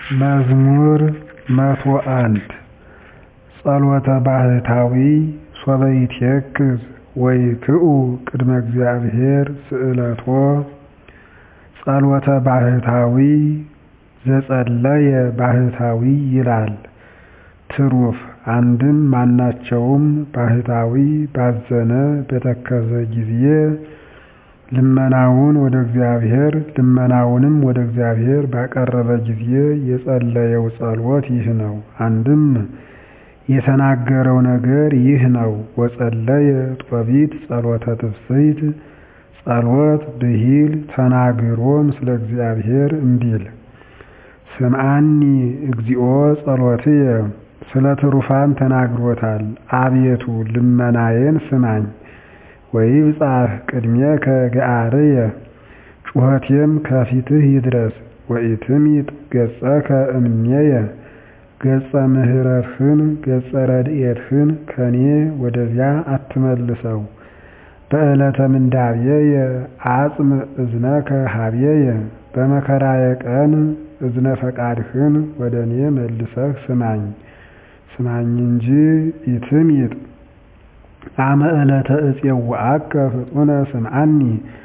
መዝሙር መቶ አንድ ጸሎተ ባህታዊ ሶበ ይትየክዝ ወይክኡ ቅድመ እግዚአብሔር ስእለቶ ጸሎተ ባህታዊ ዘጸለየ ባህታዊ ይላል ትሩፍ አንድም ማናቸውም ባህታዊ ባዘነ በተከዘ ጊዜ ልመናውን ወደ እግዚአብሔር ልመናውንም ወደ እግዚአብሔር ባቀረበ ጊዜ የጸለየው ጸሎት ይህ ነው። አንድም የተናገረው ነገር ይህ ነው። ወጸለየ ጦቢት ጸሎተ ትፍስሕት ጸሎት ብሂል ተናግሮ ምስለ እግዚአብሔር እንዲል ስምዓኒ እግዚኦ ጸሎትየ ስለ ትሩፋን ተናግሮታል። አቤቱ ልመናዬን ስማኝ። ወይብጻሕ ቅድሜከ ገአርየ ጩኸቴም ከፊትህ ይድረስ። ወኢትምይጥ ገጸከ እምኔየ ገጸ ምሕረትህን ገጸ ረድኤትህን ከኔ ወደዚያ አትመልሰው። በዕለተ ምንዳቤየ አጽም እዝነከ ኀቤየ በመከራዬ ቀን እዝነ ፈቃድህን ወደ እኔ መልሰህ ስማኝ ስማኝ እንጂ ኢትምይጥ አመ ዕለተ እፄውዐከ ፍጡነ ስምዓኒ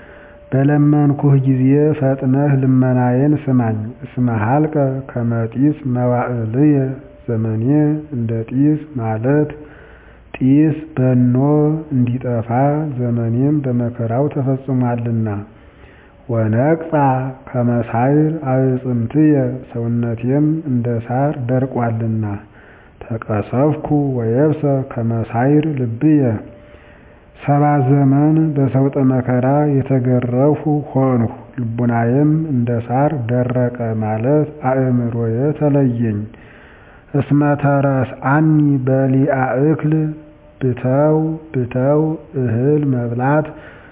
በለመንኩህ ጊዜ ፈጥነህ ልመናዬን ስማኝ። እስመ ሀልቀ ከመ ጢስ መዋዕልየ ዘመኔ እንደ ጢስ ማለት ጢስ በኖ እንዲጠፋ ዘመኔም በመከራው ተፈጽሟልና። ወነቅጻ ከመ ሳይር አዕጽምትየ ሰውነቴም እንደ ሳር ደርቋልና። ተቀሰፍኩ ወየብሰ ከመ ሳይር ልብየ ሰባ ዘመን በሰውጠ መከራ የተገረፍሁ ሆንሁ ልቡናዬም እንደ ሳር ደረቀ ማለት አእምሮዬ ተለየኝ። እስመ ተረስአኒ በሊአ እክል ብተው ብተው እህል መብላት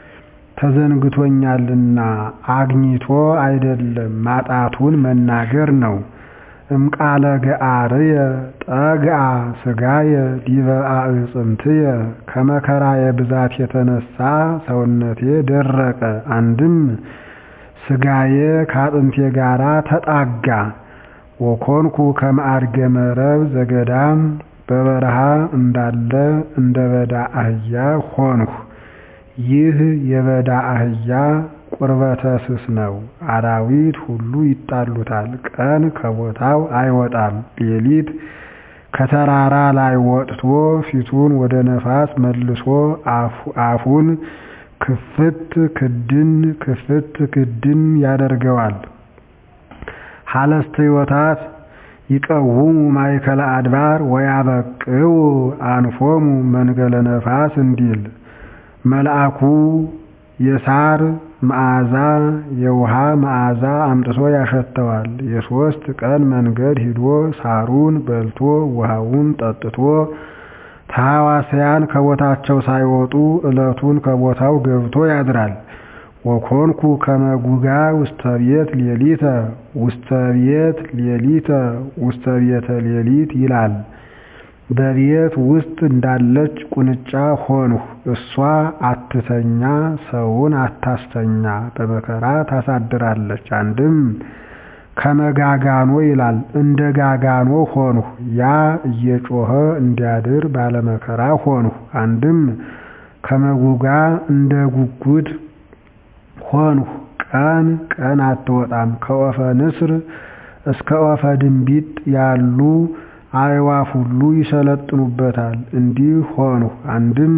ተዘንግቶኛልና አግኝቶ አይደለም ማጣቱን መናገር ነው። እምቃለ ገአርየ ጠግአ ሥጋየ ዲበ አዕጽምትየ ከመከራዬ ብዛት የተነሳ ሰውነቴ ደረቀ። አንድም ሥጋዬ ከአጥንቴ ጋራ ተጣጋ። ወኮንኩ ከመ አድገ መረብ ዘገዳም በበረሃ እንዳለ እንደ በዳ አህያ ሆንሁ። ይህ የበዳ አህያ ቁርበተ ስስ ነው። አራዊት ሁሉ ይጣሉታል። ቀን ከቦታው አይወጣም። ሌሊት ከተራራ ላይ ወጥቶ ፊቱን ወደ ነፋስ መልሶ አፉን ክፍት ክድን ክፍት ክድን ያደርገዋል። ሀለስተ ሕይወታት ይቀውሙ ማእከለ አድባር ወያበቅዑ አንፎሙ መንገለ ነፋስ እንዲል መልአኩ የሳር መዓዛ የውሃ መዓዛ አምጥቶ ያሸተዋል። የሦስት ቀን መንገድ ሂዶ ሳሩን በልቶ ውሃውን ጠጥቶ ተሐዋስያን ከቦታቸው ሳይወጡ ዕለቱን ከቦታው ገብቶ ያድራል። ወኮንኩ ከመ ጉጋ ውስተ ቤት ሌሊተ ውስተ ቤት ሌሊተ ውስተ ቤተ ሌሊት ይላል። በቤት ውስጥ እንዳለች ቁንጫ ሆንሁ። እሷ አትተኛ ሰውን አታስተኛ በመከራ ታሳድራለች። አንድም ከመጋጋኖ ይላል እንደ ጋጋኖ ሆንሁ። ያ እየጮኸ እንዲያድር ባለመከራ ሆንሁ። አንድም ከመጉጋ እንደ ጉጉት ሆንሁ። ቀን ቀን አትወጣም። ከወፈ ንስር እስከ ወፈ ድንቢጥ ያሉ አዕዋፍ ሁሉ ይሰለጥኑበታል። እንዲህ ሆንሁ። አንድም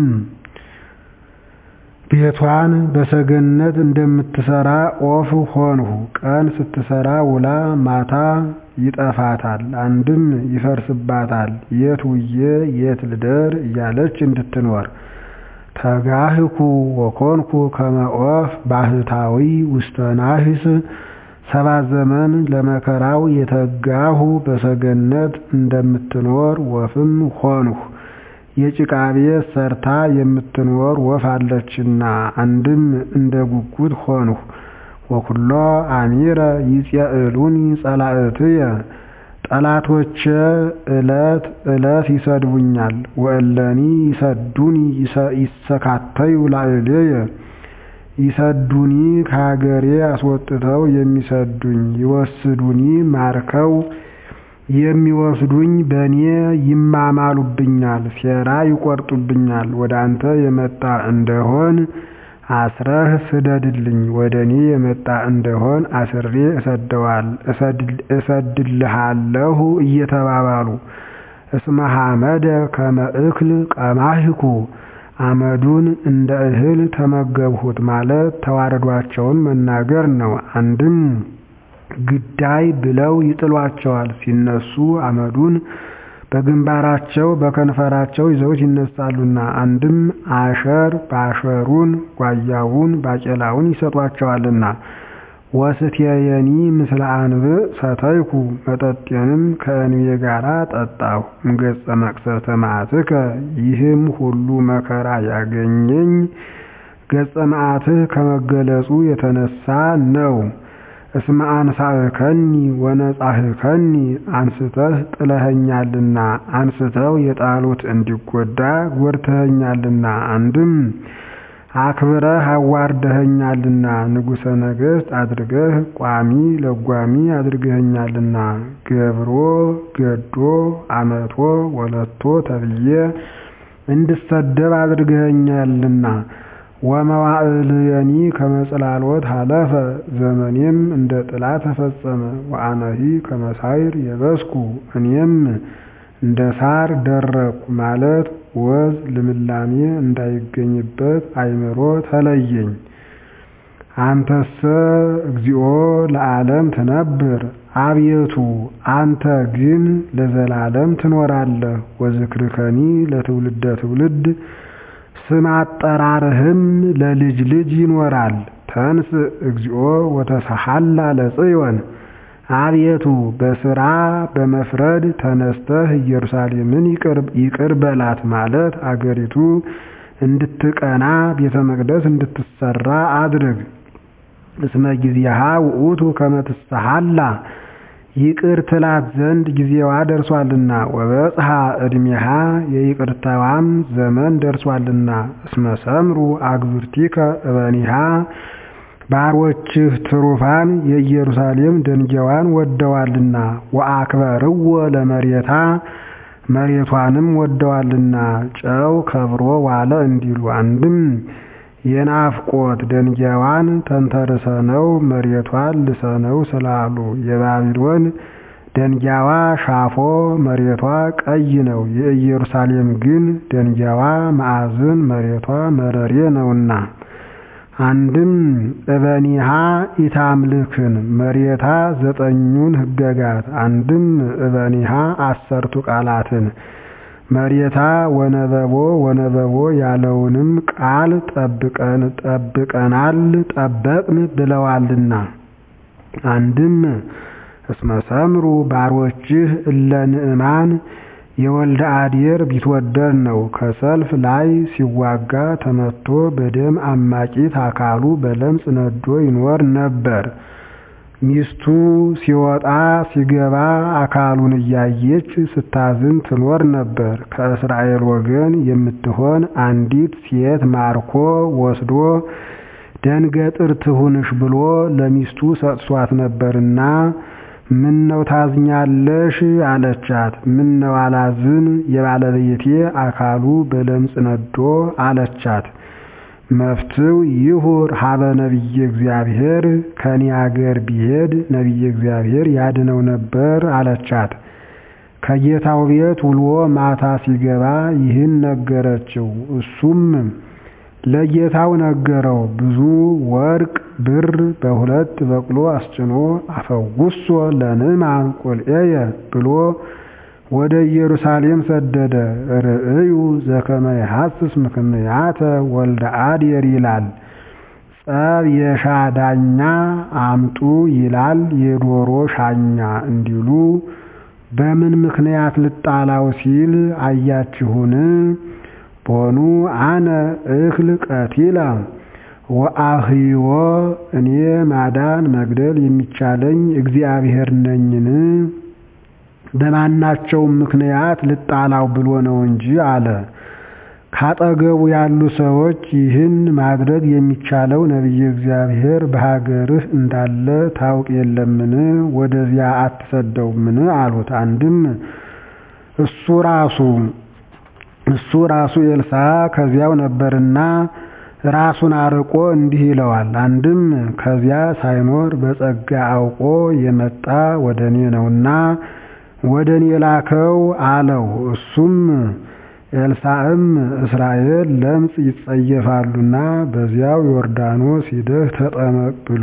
ቤቷን በሰገነት እንደምትሰራ ኦፍ ሆንሁ። ቀን ስትሰራ ውላ ማታ ይጠፋታል። አንድም ይፈርስባታል። የት ውዬ የት ልደር እያለች እንድትኖር ተጋህኩ ወኮንኩ ከመ ኦፍ ባህታዊ ውስተ ናህስ ሰባት ዘመን ለመከራው የተጋሁ በሰገነት እንደምትኖር ወፍም ሆንሁ። የጭቃ ቤት ሰርታ የምትኖር ወፍ አለችና አንድም እንደ ጉጉት ሆንሁ። ወኩሎ አሚረ ይጼእሉኒ ጸላእትየ ጠላቶቼ ዕለት ዕለት ይሰድቡኛል። ወእለኒ ይሰዱኒ ይሰካተዩ ላዕሌየ ይሰዱኒ ከሀገሬ አስወጥተው የሚሰዱኝ ይወስዱኒ ማርከው የሚወስዱኝ በእኔ ይማማሉብኛል፣ ሴራ ይቆርጡብኛል። ወደ አንተ የመጣ እንደሆን አስረህ ስደድልኝ፣ ወደ እኔ የመጣ እንደሆን አስሬ እሰድልሃለሁ እየተባባሉ እስመ ሐመደ ከመ እክል ቀማህኩ አመዱን እንደ እህል ተመገብሁት ማለት ተዋረዷቸውን መናገር ነው። አንድም ግዳይ ብለው ይጥሏቸዋል። ሲነሱ አመዱን በግንባራቸው በከንፈራቸው ይዘውት ይነሳሉና። አንድም አሸር ባሸሩን ጓያውን ባቄላውን ይሰጧቸዋልና። ወስትየኒ ምስለ አንብዕ ሰተይኩ መጠጤንም ከእንቤ ጋር ጠጣሁ። እምገጸ መቅሰፍተ መዓትከ ይህም ሁሉ መከራ ያገኘኝ ገጸ መዓትህ ከመገለጹ የተነሳ ነው። እስመ አንሳእከኒ ወነጻህከኒ አንስተህ ጥለኸኛልና አንስተው የጣሉት እንዲጎዳ ጎድተኸኛልና። አንድም አክብረህ አዋርደኸኛልና ንጉሠ ነገሥት አድርገህ ቋሚ ለጓሚ አድርገኸኛልና። ገብሮ ገዶ አመቶ ወለቶ ተብዬ እንድሰደብ አድርገኸኛልና። ወመዋዕልየኒ ከመጽላሎት ሀለፈ ዘመኔም እንደ ጥላ ተፈጸመ። ወአነሂ ከመሳይር የበስኩ እኔም እንደ ሳር ደረቅኩ ማለት ወዝ ልምላሜ እንዳይገኝበት አእምሮ ተለየኝ። አንተሰ እግዚኦ ለዓለም ትነብር፣ አቤቱ አንተ ግን ለዘላለም ትኖራለህ። ወዝክርከኒ ለትውልደ ትውልድ ስም አጠራርህም ለልጅ ልጅ ይኖራል። ተንስ እግዚኦ ወተሰሐላ ለጽዮን አቤቱ በስራ በመፍረድ ተነስተህ ኢየሩሳሌምን ይቅር በላት ማለት አገሪቱ እንድትቀና ቤተ መቅደስ እንድትሰራ አድርግ። እስመ ጊዜሃ ውእቱ ከመ ትሰሐላ ይቅር ትላት ዘንድ ጊዜዋ ደርሷልና። ወበጽሐ ዕድሜሃ የይቅርታዋም ዘመን ደርሷልና። እስመ ሰምሩ አግብርቲከ እበኒሃ ባሮችህ ትሩፋን የኢየሩሳሌም ደንጊያዋን ወደዋልና። ወአክበርዎ ለመሬታ መሬቷንም ወደዋልና። ጨው ከብሮ ዋለ እንዲሉ አንድም የናፍቆት ደንጊያዋን ተንተርሰነው መሬቷን ልሰነው ስላሉ የባቢሎን ደንጊያዋ ሻፎ መሬቷ ቀይ ነው። የኢየሩሳሌም ግን ደንጊያዋ ማዕዝን መሬቷ መረሬ ነውና። አንድም እበኒሃ ኢታምልክን መሬታ ዘጠኙን ሕገጋት አንድም እበኒሃ አሰርቱ ቃላትን መሬታ ወነበቦ ወነበቦ ያለውንም ቃል ጠብቀን ጠብቀናል ጠበቅን ብለዋልና። አንድም እስመ ሰምሩ ባሮችህ እለ ንዕማን የወልደ አዴር ቢትወደድ ነው። ከሰልፍ ላይ ሲዋጋ ተመቶ በደም አማቂት አካሉ በለምጽ ነዶ ይኖር ነበር። ሚስቱ ሲወጣ ሲገባ አካሉን እያየች ስታዝን ትኖር ነበር። ከእስራኤል ወገን የምትሆን አንዲት ሴት ማርኮ ወስዶ ደንገጥር ትሁንሽ ብሎ ለሚስቱ ሰጥቷት ነበርና ምነው ታዝኛለሽ? አለቻት። ምነው አላዝን? የባለቤቴ አካሉ በለምጽ ነዶ አለቻት። መፍትው ይሁር ሀበ ነቢየ እግዚአብሔር ከኔ አገር ቢሄድ ነቢየ እግዚአብሔር ያድነው ነበር አለቻት። ከጌታው ቤት ውሎ ማታ ሲገባ ይህን ነገረችው። እሱም ለጌታው ነገረው። ብዙ ወርቅ ብር በሁለት በቅሎ አስጭኖ አፈውሶ ለንዕማን ቁልኤየ ብሎ ወደ ኢየሩሳሌም ሰደደ። ርእዩ ዘከመ ይሐስስ ምክንያተ ወልደ አዴር ይላል። ጸብ የሻ ዳኛ አምጡ ይላል የዶሮ ሻኛ እንዲሉ በምን ምክንያት ልጣላው ሲል አያችሁን? ቦኑ አነ እክል ቀቲላ ወአህይዎ እኔ ማዳን መግደል የሚቻለኝ እግዚአብሔር ነኝን? በማናቸውም ምክንያት ልጣላው ብሎ ነው እንጂ አለ። ካጠገቡ ያሉ ሰዎች ይህን ማድረግ የሚቻለው ነቢየ እግዚአብሔር በሀገርህ እንዳለ ታውቅ የለምን? ወደዚያ አትሰደውምን? አሉት። አንድም እሱ ራሱ እሱ ራሱ ኤልሳዕ ከዚያው ነበርና ራሱን አርቆ እንዲህ ይለዋል። አንድም ከዚያ ሳይኖር በጸጋ አውቆ የመጣ ወደ እኔ ነውና ወደ እኔ ላከው አለው። እሱም ኤልሳዕም እስራኤል ለምጽ ይጸየፋሉና በዚያው ዮርዳኖስ ሂደህ ተጠመቅ ብሎ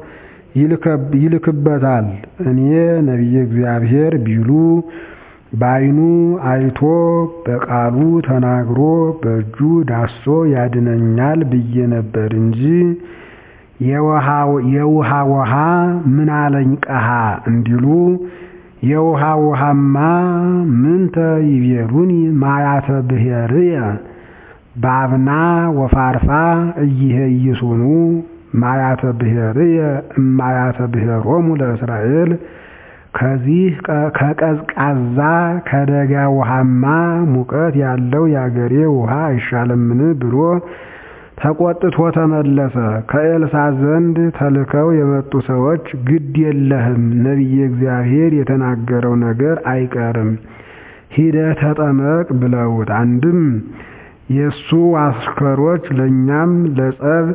ይልክበታል። እኔ ነቢየ እግዚአብሔር ቢሉ በዓይኑ አይቶ በቃሉ ተናግሮ በእጁ ዳሶ ያድነኛል ብዬ ነበር እንጂ የውሃ ውሃ ምን አለኝ ቀሃ እንዲሉ የውሃ ውሃማ ምንተ ይቤሉኒ ማያተ ብሔርየ ባብና ወፋርፋ እይሄይሱኑ ማያተ ብሔርየ እማያተ ብሔሮሙ ለእስራኤል ከዚህ ከቀዝቃዛ ከደጋ ውሃማ ሙቀት ያለው የአገሬ ውሃ አይሻልምን ብሎ ተቆጥቶ ተመለሰ። ከኤልሳዕ ዘንድ ተልከው የመጡ ሰዎች ግድ የለህም ነቢየ እግዚአብሔር የተናገረው ነገር አይቀርም፣ ሂደህ ተጠመቅ ብለውት። አንድም የእሱ አስከሮች ለእኛም ለጸብ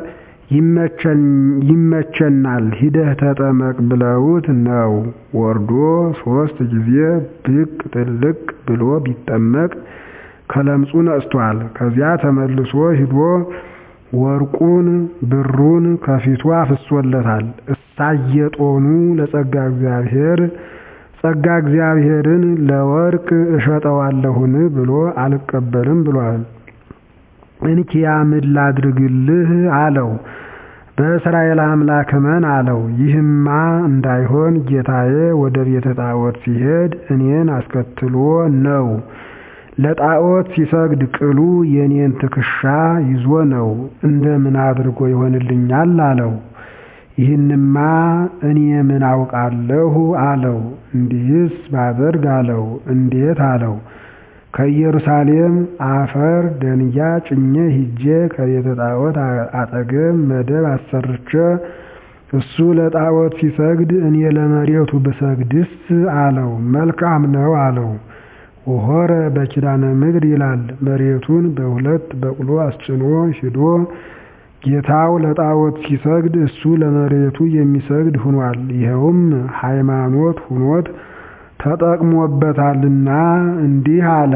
ይመቸናል ሂደህ ተጠመቅ ብለውት ነው። ወርዶ ሶስት ጊዜ ብቅ ጥልቅ ብሎ ቢጠመቅ ከለምጹ ነጽቷል። ከዚያ ተመልሶ ሂዶ ወርቁን ብሩን ከፊቱ አፍሶለታል። እሳየጦኑ ለጸጋ እግዚአብሔር ጸጋ እግዚአብሔርን ለወርቅ እሸጠዋለሁን ብሎ አልቀበልም ብሏል። እንኪያ ምን ላድርግልህ አለው። በእስራኤል አምላክ እመን አለው። ይህማ እንዳይሆን ጌታዬ ወደ ቤተ ጣዖት ሲሄድ እኔን አስከትሎ ነው። ለጣዖት ሲሰግድ ቅሉ የኔን ትከሻ ይዞ ነው። እንደምን አድርጎ ይሆንልኛል አለው። ይህንማ እኔ ምን አውቃለሁ አለው። እንዲህስ ባደርግ አለው። እንዴት አለው። ከኢየሩሳሌም አፈር ደንጊያ ጭኜ ሂጄ ከቤተ ጣዖት አጠገብ መደብ አሰርቼ እሱ ለጣዖት ሲሰግድ እኔ ለመሬቱ ብሰግድስ አለው። መልካም ነው አለው። ወሆረ በኪዳነ ምድር ይላል። መሬቱን በሁለት በቅሎ አስጭኖ ሂዶ ጌታው ለጣዖት ሲሰግድ እሱ ለመሬቱ የሚሰግድ ሁኗል። ይኸውም ሃይማኖት ሁኖት ተጠቅሞበታልና እንዲህ አለ።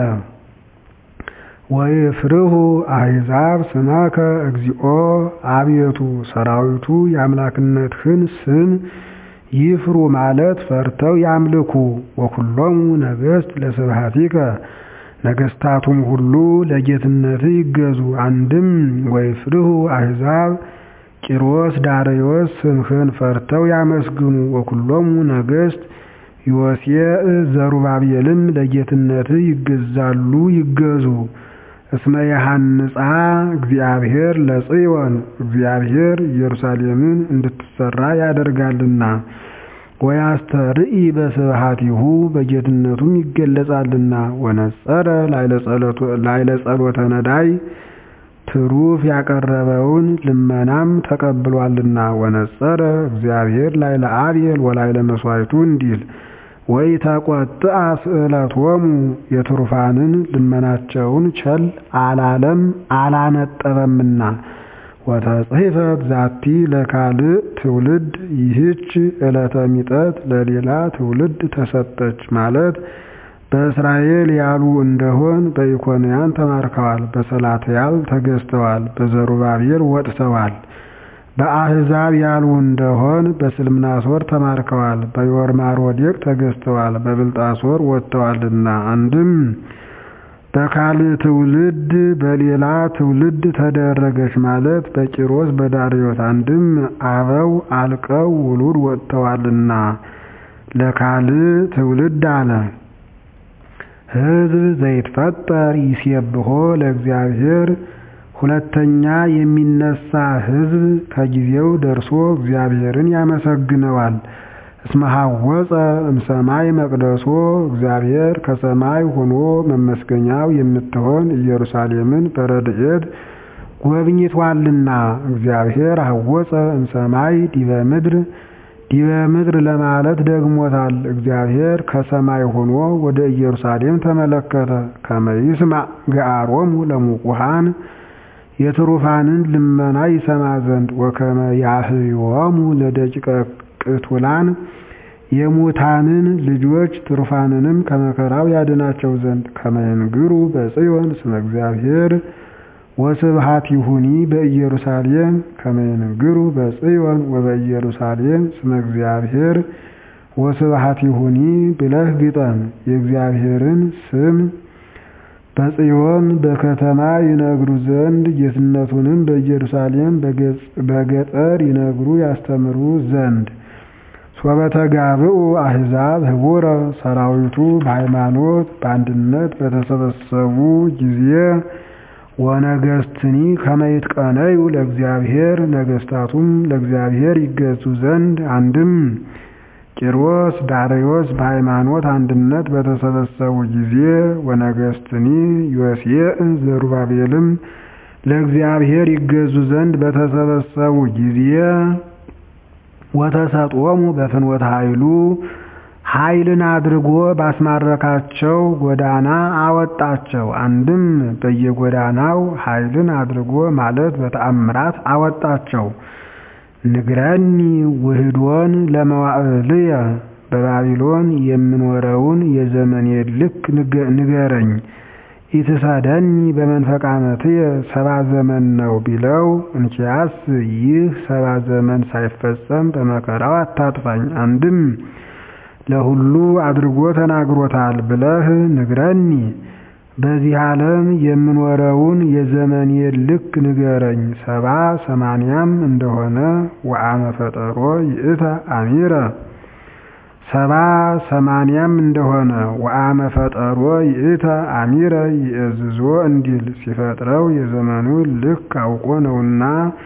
ወይፍርሁ አሕዛብ ስመከ እግዚኦ አቤቱ ሰራዊቱ የአምላክነትህን ስም ይፍሩ ማለት ፈርተው ያምልኩ። ወኩሎሙ ነገሥት ለስብሐቲከ ነገሥታቱም ሁሉ ለጌትነት ይገዙ። አንድም ወይፍርሁ አሕዛብ ቂሮስ ዳርዮስ ስምህን ፈርተው ያመስግኑ። ወኩሎሙ ነገሥት ዮሴዕ ዘሩባቤልም ለጌትነት ይገዛሉ ይገዙ። እስመ የሐንጻ እግዚአብሔር ለጽዮን እግዚአብሔር ኢየሩሳሌምን እንድትሰራ ያደርጋልና ወያስተርኢ በስብሐቲሁ በጌትነቱም ይገለጻልና ወነጸረ ላይለ ጸሎተ ነዳይ ትሩፍ ያቀረበውን ልመናም ተቀብሏልና ወነጸረ እግዚአብሔር ላይለ አቤል ወላይለ መስዋዕቱ እንዲል ወይ ተቆጥአ ስእለቶሙ የትሩፋንን ልመናቸውን ቸል አላለም አላነጠበምና ወተጽሕፈት ዛቲ ለካልእ ትውልድ ይህች ዕለተ ሚጠት ለሌላ ትውልድ ተሰጠች ማለት በእስራኤል ያሉ እንደሆን በኢኮንያን ተማርከዋል፣ በሰላትያል ተገዝተዋል፣ በዘሩባቤል ወጥተዋል። በአሕዛብ ያሉ እንደሆን በስልምናሶር ተማርከዋል፣ በዮርማሮዴቅ ተገዝተዋል፣ በብልጣሶር ወጥተዋልና አንድም በካልእ ትውልድ በሌላ ትውልድ ተደረገች ማለት በቂሮስ በዳርዮስ አንድም አበው አልቀው ውሉድ ወጥተዋልና ለካልእ ትውልድ አለ። ሕዝብ ዘይትፈጠር ይሴብሖ ለእግዚአብሔር ሁለተኛ የሚነሳ ሕዝብ ከጊዜው ደርሶ እግዚአብሔርን ያመሰግነዋል። እስመ ሐወፀ እምሰማይ መቅደሶ እግዚአብሔር ከሰማይ ሆኖ መመስገኛው የምትሆን ኢየሩሳሌምን በረድኤት ጎብኝቷልና። እግዚአብሔር ሐወፀ እምሰማይ ዲበ ምድር ዲበ ምድር ለማለት ደግሞታል። እግዚአብሔር ከሰማይ ሆኖ ወደ ኢየሩሳሌም ተመለከተ። ከመ ይስማዕ ገአሮሙ ለሙቁሃን የትሩፋንን ልመና ይሰማ ዘንድ ወከመ ያህዮሙ ለደቂቀ ቅቱላን የሙታንን ልጆች ትሩፋንንም ከመከራው ያድናቸው ዘንድ ከመ ይንግሩ በጽዮን ስመ እግዚአብሔር ወስብሐቲሁኒ በኢየሩሳሌም ከመ ይንግሩ በጽዮን ወበኢየሩሳሌም ስመ እግዚአብሔር ወስብሐቲሁኒ ብለህ ግጠም። የእግዚአብሔርን ስም በጽዮን በከተማ ይነግሩ ዘንድ ጌትነቱንም በኢየሩሳሌም በገጠር ይነግሩ ያስተምሩ ዘንድ ሶበ ተጋብኡ አሕዛብ ህቡረ ሰራዊቱ በሃይማኖት በአንድነት በተሰበሰቡ ጊዜ ወነገስትኒ ከመ ይትቀነዩ ለእግዚአብሔር ነገስታቱም ለእግዚአብሔር ይገዙ ዘንድ አንድም ቂሮስ ዳርዮስ በሃይማኖት አንድነት በተሰበሰቡ ጊዜ ወነገስትኒ ዮሴዕ ዘሩባቤልም ለእግዚአብሔር ይገዙ ዘንድ በተሰበሰቡ ጊዜ ወተሰጦሙ በፍኖተ ኃይሉ ኃይልን አድርጎ ባስማረካቸው ጎዳና አወጣቸው። አንድም በየጎዳናው ኃይልን አድርጎ ማለት በተአምራት አወጣቸው። ንግረኒ ውህዶን ለመዋዕልየ በባቢሎን የምኖረውን የዘመኔ ልክ ንገረኝ። ኢትሰደኒ በመንፈቀ ዓመትየ ሰባ ዘመን ነው ቢለው፣ እንኪያስ ይህ ሰባ ዘመን ሳይፈጸም በመከራው አታጥፋኝ። አንድም ለሁሉ አድርጎ ተናግሮታል ብለህ ንግረኒ። በዚህ ዓለም የምኖረውን የዘመኔ ልክ ንገረኝ። ሰባ ሰማንያም እንደሆነ ወአመ ፈጠሮ ይእተ አሚረ ሰባ ሰማንያም እንደሆነ ወአመ ፈጠሮ ይእተ አሚረ ይእዝዞ እንዲል ሲፈጥረው የዘመኑ ልክ አውቆ ነውና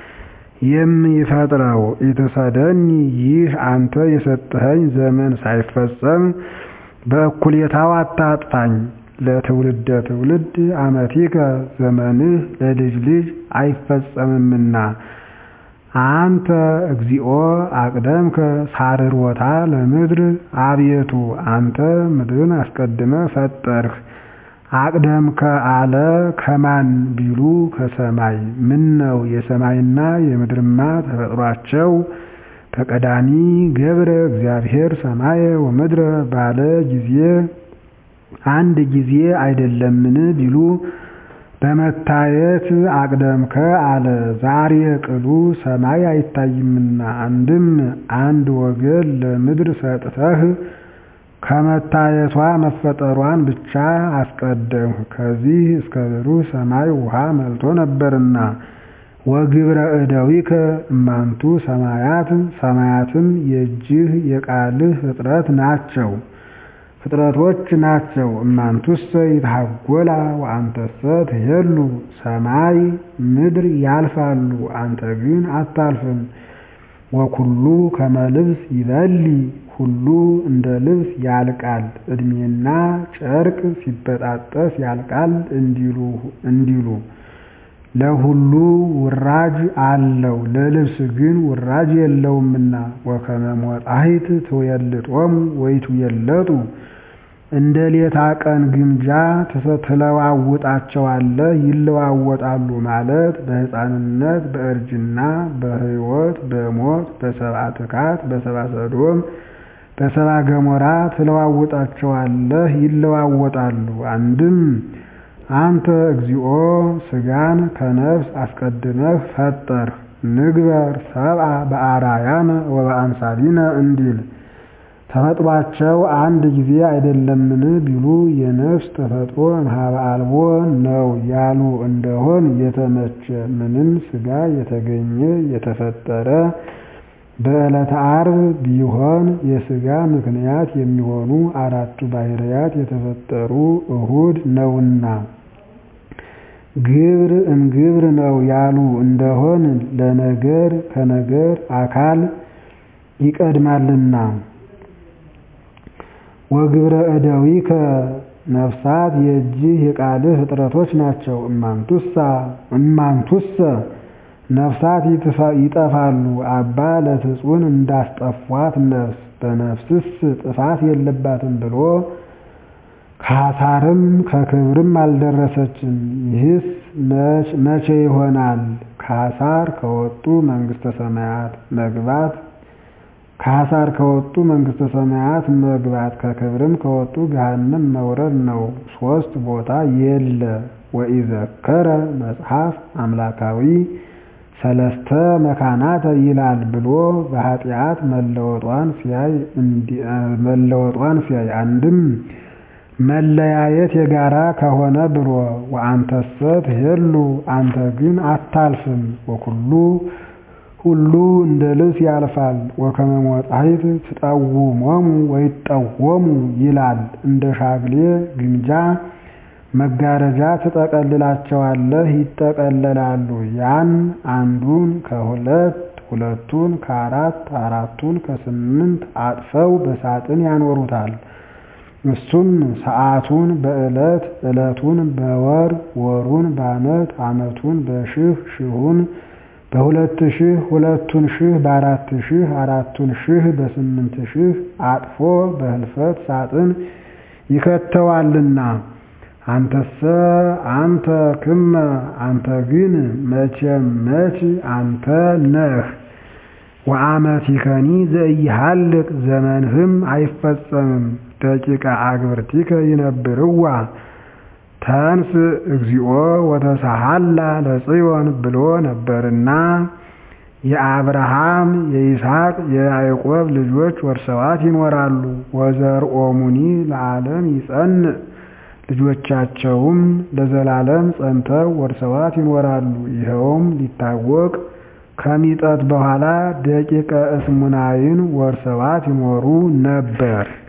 የሚፈጥረው። ኢትሰደኒ ይህ አንተ የሰጠኸኝ ዘመን ሳይፈጸም በእኩሌታው አታጥፋኝ። ለትውልደ ትውልድ አመቲከ ዘመንህ ለልጅ ልጅ አይፈጸምምና አንተ እግዚኦ አቅደምከ ሳርሮታ ለምድር አቤቱ አንተ ምድርን አስቀድመ ፈጠርህ። አቅደምከ አለ ከማን ቢሉ ከሰማይ ምን ነው የሰማይና የምድርማ ተፈጥሯቸው ከቀዳሚ ገብረ እግዚአብሔር ሰማየ ወምድረ ባለ ጊዜ አንድ ጊዜ አይደለምን ቢሉ በመታየት አቅደምከ አለ። ዛሬ ቅሉ ሰማይ አይታይምና አንድም አንድ ወገን ለምድር ሰጥተህ ከመታየቷ መፈጠሯን ብቻ አስቀደምህ። ከዚህ እስከ ብሩህ ሰማይ ውሃ መልቶ ነበርና ወግብረ እደዊከ እማንቱ ሰማያት ሰማያትም የእጅህ የቃልህ ፍጥረት ናቸው ፍጥረቶች ናቸው። እማንቱሰ ይትሐጎላ ወአንተሰ ትሄሉ ሰማይ ምድር ያልፋሉ፣ አንተ ግን አታልፍም። ወኩሉ ከመ ልብስ ይበሊ ሁሉ እንደ ልብስ ያልቃል፣ ዕድሜና ጨርቅ ሲበጣጠስ ያልቃል እንዲሉ እንዲሉ ለሁሉ ውራጅ አለው ለልብስ ግን ውራጅ የለውምና ወከመ ሞጣሂት ትዌልጦሙ ወይትዌለጡ እንደ ሌታ ቀን ግምጃ ትለዋውጣቸዋለህ ይለዋወጣሉ ማለት በሕፃንነት በእርጅና በሕይወት በሞት በሰብአ ትካት በሰብአ ሰዶም በሰብአ ገሞራ ትለዋውጣቸዋለህ ይለዋወጣሉ። አንድም አንተ እግዚኦ ሥጋን ከነፍስ አስቀድመህ ፈጠርህ ንግበር ሰብአ በአርአያነ ወበአምሳሊነ እንዲል ተፈጥሯቸው አንድ ጊዜ አይደለምን ቢሉ የነፍስ ተፈጥሮ እምኀበ አልቦ ነው ያሉ እንደሆን የተመቸ ምንም ሥጋ የተገኘ የተፈጠረ በዕለተ ዓርብ ቢሆን የሥጋ ምክንያት የሚሆኑ አራቱ ባሕርያት የተፈጠሩ እሁድ ነውና ግብር እምግብር ነው ያሉ እንደሆን ለነገር ከነገር አካል ይቀድማልና ወግብረ እደዊከ ነፍሳት የእጅህ የቃልህ ፍጥረቶች ናቸው። እማንቱሰ ነፍሳት ይጠፋሉ አባ ለትጹን እንዳስጠፏት ነፍስ በነፍስስ ጥፋት የለባትም ብሎ ከሐሳርም ከክብርም አልደረሰችም። ይህስ መቼ ይሆናል? ከሐሳር ከወጡ መንግሥተ ሰማያት መግባት ከሐሳር ከወጡ መንግሥተ ሰማያት መግባት ከክብርም ከወጡ ገሃነም መውረድ ነው። ሶስት ቦታ የለ ወኢዘከረ መጽሐፍ አምላካዊ ሰለስተ መካናተ ይላል ብሎ በኃጢአት መለወጧን ሲያይ መለወጧን ሲያይ አንድም መለያየት የጋራ ከሆነ ብሎ ወአንተሰ ትሄሉ አንተ ግን አታልፍም ወኩሉ ሁሉ እንደ ልብስ ያልፋል ወከመ ሞጻይት ትጠውሞሙ ወይጠወሙ ይላል እንደ ሻግሌ ግምጃ መጋረጃ ትጠቀልላቸዋለህ ይጠቀለላሉ። ያን አንዱን ከሁለት ሁለቱን ከአራት አራቱን ከስምንት አጥፈው በሳጥን ያኖሩታል። እሱም ሰዓቱን በዕለት ዕለቱን በወር ወሩን በዓመት ዓመቱን በሽህ ሽሁን በሁለት ሺህ ሁለቱን ሺህ በአራት ሺህ አራቱን ሺህ በስምንት ሺህ አጥፎ በህልፈት ሳጥን ይከተዋልና አንተሰ አንተ ክመ አንተ ግን መቼም መች አንተ ነህ። ወአመቲከኒ ዘኢሃልቅ ዘመንህም አይፈጸምም። ደቂቀ አግብርቲከ ይነብርዋ ተንስ እግዚኦ ወተሳሃላ ለጽዮን ብሎ ነበርና የአብርሃም የይስሐቅ የያዕቆብ ልጆች ወርሰዋት ይኖራሉ። ወዘርኦሙኒ ለዓለም ይጸንዕ ልጆቻቸውም ለዘላለም ጸንተው ወርሰዋት ይኖራሉ። ይኸውም ሊታወቅ ከሚጠት በኋላ ደቂቀ እስሙናይን ወርሰዋት ይኖሩ ነበር።